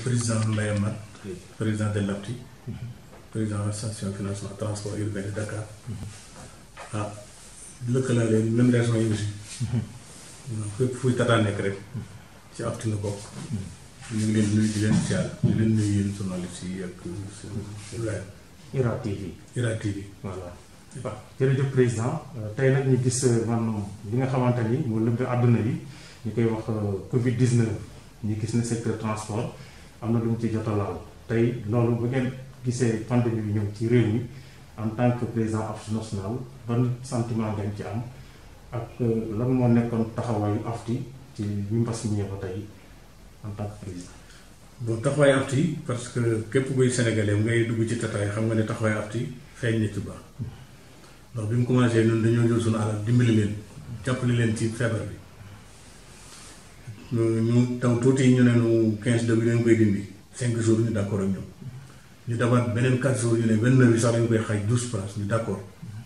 président Mbaye Mat président de l'APTI président association financement transport urbain de Dakar ah lëkkalaale même région yi aussi fépp fuy tataa nekk rek ci APTI nga bokk ñu ngi leen nuyu di leen siyaar di leen nuyu yéen journalistes yi ak seen IRA TV IRA TV voilà waaw jërëjëf président tey nag ñu gis man li nga xamante ni moo lëmb àdduna bi ñu koy wax Covid 19 ñu gis ne secteur transport am na lu mu ci jot a laal tey loolu bu ngeen gisee pandémie bi ñëw ci réew mi en tant que président AFTU national ban sentiment ngeen ci am ak lan moo nekkoon taxawaayu AFTU ci bi mbas mi ñëw ba tey en tant que président. bon taxawaayu AFTU parce que képp kuy sénégalais ngay dugg ci tataay xam nga ne taxawaayu AFTU feeñ na ci baax ndax bi mu commencé ñun dañoo jël suñu alal dimbali leen jàppale leen ci feebar bi ñu taw tuuti ñu ne nu 15 jours bi dañ koy dindi 5 jours ñu d' accord ak ñoom ñu demaat beneen 4 jours ñu ne 29 bi sax dañ koy xaaj 12 places ñu d' accord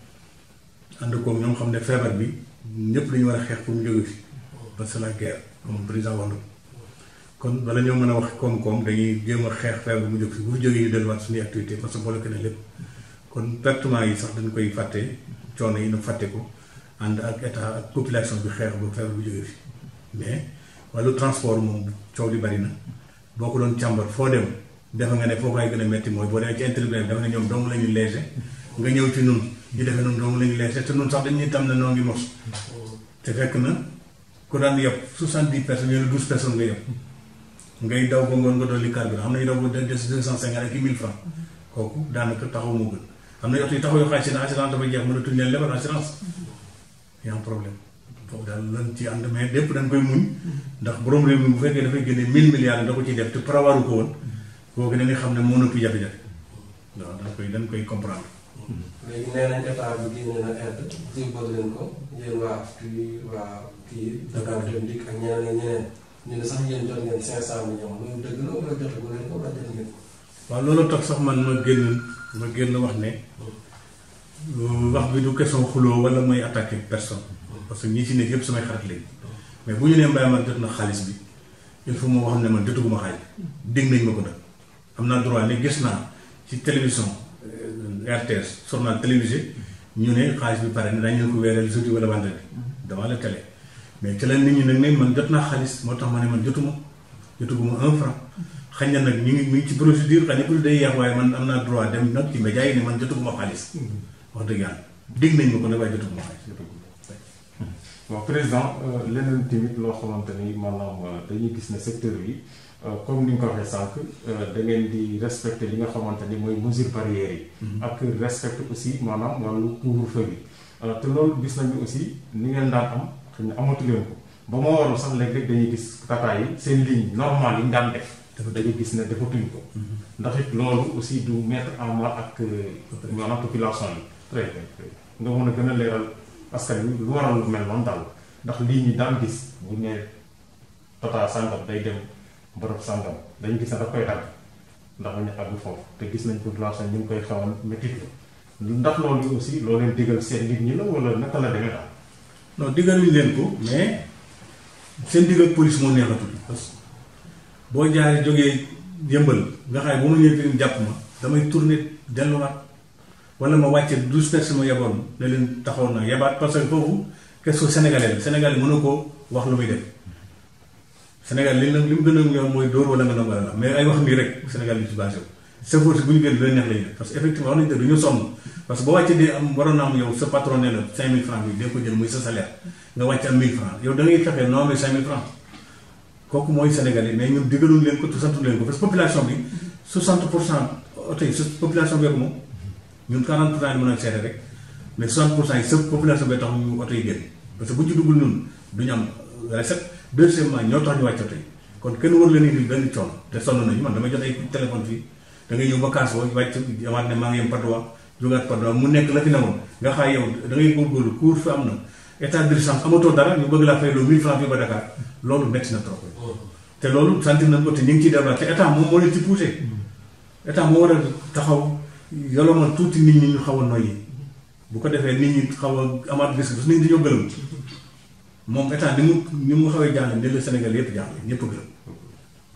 ànd koog ñoom xam ne feebar bi ñëpp dañu war a xeex pour mu jóge fi parce que la guerre comme président wax na ko kon bala ñoo mën a wax koom-koom dañuy jéem a xeex feebar mu jóg fi bu fi jógee ñu delluwaat suñuy activité parce que boole ko ne lépp kon pertement yi sax dañ koy fàtte coono yi na fàtte ko ànd ak état ak population bi xeex ba feebar bu jógee fi mais wàllu transport moom coow li bari na boo ko doon càmbar foo dem defe nga ne foo koy gën a metti mooy boo demee ci internet dafa ne ñoom dong la ñuy léger nga ñëw ci nun ñu defee noonu dong la ñuy léger te nun sax dañuy tam ne noo ngi mos te fekk na ku daan yëpp soixante-dix personnes yooyu douze personnes nga yëpp ngay daw ba ngoon nga dolli carburant am na ñu daw ba des deux cent cinquante ak mille francs kooku daanaka taxaw moo gën am na yoto yi taxaw yoo xam ne assurance dafay jeex mënatuñ leen lebal assurance y a un problème foofu daal lan ci ànd mais lépp dañ koy muñ ndax borom réew mi bu fekkee dafay génne mille milliards da ko ciy def te prévoiru ko woon kooku da nga xam ne moo nëpp jafe-jafe waaw dañ koy dañ koy comprendre. léegi nee nañ état bi génne na aide jébbal leen ko yéen waa kii waa kii Dakar Dem Dikk ak ñeneen ak ñeneen ñu ne sax yéen jot ngeen cinq cent millions loolu dëgg la wala jotagu leen ko wala jot ngeen ko. waaw loolu tax sax man ma génn ma génn wax ne wax bi du question xuloo wala mooy attaquer personne parce que ñi ci nekk yëpp samay xarit lañ mais bu ñu nee Mbaye man jot na xaalis bi il faut moo xam ne man jotuguma xaalis dégg nañ ma ko nag am naa droit ne gis naa ci télévision RTS journal télévisé ñu ne xaalis bi pare ne dañu leen ko weereel jeudi wala vendredi devant la télé mais ci la nit ñi nag ne man jot naa xaalis moo tax ma ne man jotuma jotuguma un franc xañ na nag ñu ngi ñu ngi ci procédure xañ na pour day yàq waaye man am naa droit dem nag ci média yi ne man jotuguma xaalis wax dëgg yàlla dégg nañ ma ko ne waaye jotuguma xaalis waaw président leneen tamit loo xamante ni maanaam dañuy gis ne secteur bi comme ni nga ko waxee sànq da ngeen di respecter li nga xamante ni mooy mesure barrières yi. ak respecter aussi maanaam wàllu couvre-feu bi. te loolu gis nañu aussi ni ngeen daan am xëy na amatu leen ko ba moo waral sax léeg-léeg dañuy gis tata yi seen ligne normale yi ñu daan def. dañuy gis ne defatuñ ko. ndax it loolu aussi du mettre en mal ak maanaam population yi. très bien nga mën a gën a leeral. askan wi lu waral lu mel noonu daal ndax lii ñu daan gis bu ñu nee tata sàngam day dem bërëb sàngam dañu gis ne daf koy dagg ndax ñu àgg foofu te gis nañ population ñu ngi koy xawoon métit ndax loolu aussi loo leen digal seen nit ñi la wala naka la demee daal. non digaluñ leen ko mais seen digal police moo neexatul parce que boo jaaree jógee yëmbal nga xam ne bu ma ñëwee fi jàpp ma damay tourner delluwaat. wala ma wàcce douze personnes ma yeboon ne leen taxaw na yebaat parce que foofu question sénégalais la sénégalais mënu koo wax lu muy def Sénégal li li mu gën a ñor mooy dóor wala nga nangu la mais ay wax nii rek Sénégal li ci basé wu chauffeur si bu ñu génn lu leen neex lañu def parce que effectivement wax nañu dëgg du ñu sonn parce que boo wàccee dee am waroon na am yow sa patron ne la cinq mille francs bi dee ko jël muy sa salaire nga wàcc am mille francs yow da ngay fexe noo amee cinq mille francs kooku mooy sénégalais mais ñun digaluñ leen ko te santuñ leen ko parce que population bi 60 pour cent oto yi population bi moom ñun 40 pour cent yi mën a seete rek mais 60 pour cent yi sëpp population bay tax ñu oto yi génn parce que bu ñu ci duggul ñun duñu am recette deuxièmement ñoo tax ñu wàcc oto yi kon kenn war leen indil benn coono te sonn nañu man damay jot ay téléphone fii da ngay ñëw ba kaas boo wàcc amaat ne maa ngi yem Padois jógaat Padois mu nekk la fi newoon nga xaay yow da ngay góorgóorlu cour fi am na état d'urgence amatoo dara ñu bëgg laa fay loo 1000 francs fii ba Dakar loolu métti na trop te loolu sentir nañ ko te ñu ngi ciy développé te état moom moo leen ci poussé état moo war a taxaw yolomal tuuti nit ñi ñu xaw a noyyi bu ko defee nit ñi xaw a amaat gis parce que nit ñi dañoo gëlëm moom état ni mu ni mu xawee jàll ne la Sénégal yëpp jàll ñëpp gëlëm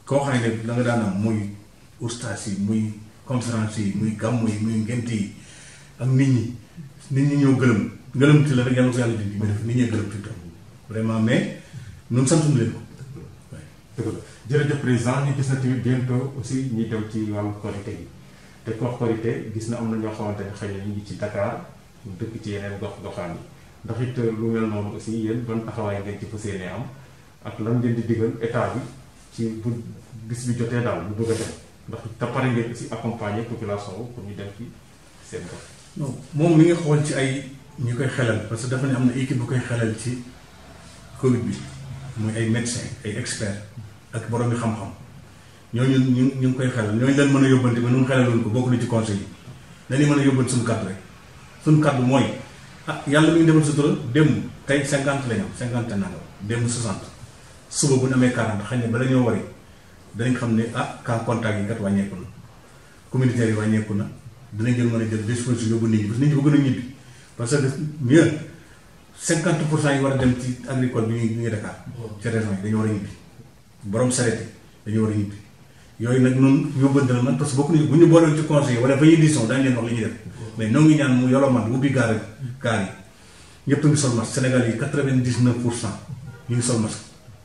koo xam ne da nga daan am muy ustaas yi muy conférence yi muy gàmmu yi muy ngent yi ak nit ñi nit ñi ñoo gëlëm gëlëm ci la rek yàlla ko yàlla dindi mais def nit ñee gëlëm ci tam vraiment mais ñun santuñu leen ko dëgg la jërëjëf président ñu gis na tamit bientôt aussi ñuy dem ci wàllu korité yi te ko wax korité gis na am na ñoo xamante ne xëy na ñu ngi ci Dakar ñu dëkk ci yeneen gox goxaan yi ndax it lu mel noonu aussi yéen ban taxawaay ngeen ci fas yéene am ak lan ngeen di digal état bi ci bu bis bi jotee daal bu bëgg a dem ndax te pare ngeen aussi accompagner population wu pour ñu dem ci seen gox. non moom mi ngi xool ci ay ñu koy xelal parce que dafa ne am na équipe bu koy xelal ci Covid bi muy ay médecins ay experts ak borom yi xam-xam ñooñu ñu ñu ngi koy xelal ñooñu leen mën a yóbbante ba nu xelaloon ko bokk na ci conseil yi dañuy mën a yóbbante suñu kàddu rek suñu kàddu mooy ah yàlla mi ngi defal sutura démb tey cinquante la ñu am cinquante nangam démb soixante suba bu ñu amee quarante xëy na bala ñoo wari danañ xam ne ah cas contact yi kat wàññeeku na communautaire yi wàññeeku na dinañ jël mën a jël disposition yóbbu nit ñi parce que nit ñi bëgg na ñibbi parce que mieux cinquante pour cent yi war a dem ci agricole bi ñu ngi ñu ngi Dakar ci région yi dañu war a ñibbi borom sareet yi dañu war a ñibbi yooyu nag noonu yóbbante la man parce que bokk nañu bu ñu boolee ci conseil wala ba ñuy décision daañu leen wax li ñuy def mais noo ngi ñaan mu yolo man ubbi gaar gaar yi ñëpp a ngi sol masque Sénégal yi quatre vingt dix neuf pour cent ñu ngi sol masque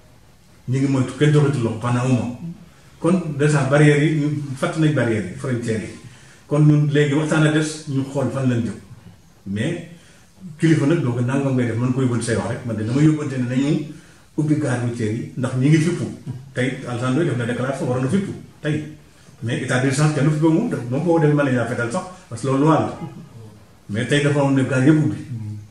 ñu ngi moytu kenn joxatul loxo pendant un mois kon déjà barrières yi ñu fàtt nañ barrières yi frontières yi kon ñun léegi waxtaan a des ñu xool fan lañ jëm mais kilifa nag doo ko nangam ngay def man ko yóbbante say wax rek man de dama yóbbante ne nañu ubbi gare routière yi ndax ñi ngi fippu tey Alassane Ndoye def na déclaration waroon na fippu tey mais état d'urgence kenn du fi ba moom daf moom boo demee mën nañu fetal sax parce que loolu loi la mais tey dafa am ne gare yëpp ubbi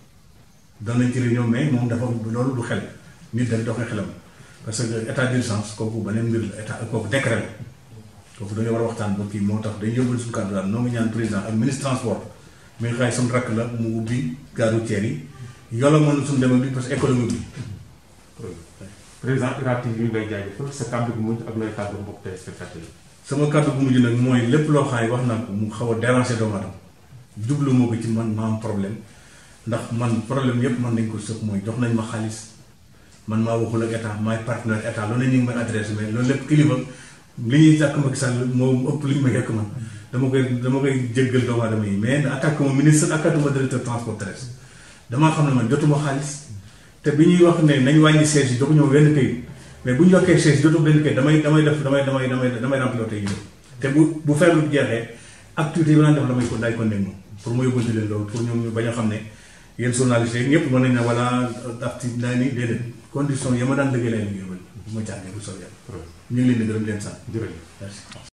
doon nañ ci réunion mais moom dafa loolu du xel nit dañ doxee xelam parce que état d'urgence kooku beneen mbir la état kooku décret la kooku dañoo war a waxtaan ba kii moo tax dañu yóbbal suñu kàddu daal noo ngi ñaan président ak ministre transport mi ngi xaay suñu rakk la mu ubbi gare routière yi yolo mën suñu demee bi parce que économie bi président IRA TV yi ngay jaajëfal sa kàddu gu mujj ak looy kàddu mbokk téléspectateurs yi. sama kàddu gu mujj nag mooy lépp loo xam ne wax naa ko mu xaw a déranger doomu aadama jublu moo ko ci man ma am problème ndax man problème yépp man nañ ko sëf mooy jox nañ ma xaalis man maa waxul ak état maay partenaire état loolu la ñu ngi may adressé mais loolu lépp kilifa li ñuy jàkk Macky Sall moo ëpp li ñu ma yekk man dama koy dama koy jéggal doomu aadama yi mais attaque ma ministre attaque ma directeur transport terrestre damaa xam ne man jotuma xaalis te bi ñuy wax ne nañ wàññi siège yi jox ñëw wenn kayit mais bu ñu yokkee siège jotu benn kayit damay damay def damay damay damay damay remplir tey yi te bu bu feebar bi jeexee activité yi ma daan def damay ko daay ko nekk moom pour ma yóbbante leen loolu pour ñoom ñu bañ a xam ne yéen journalistes yi ñëpp mën nañ ne wala acti naa ni déedéet condition yi ma daan liggéey lay liggéey ba ma jàngee bu soobee yàlla ñu ngi leen di gërëm leen sant jërëjëf merci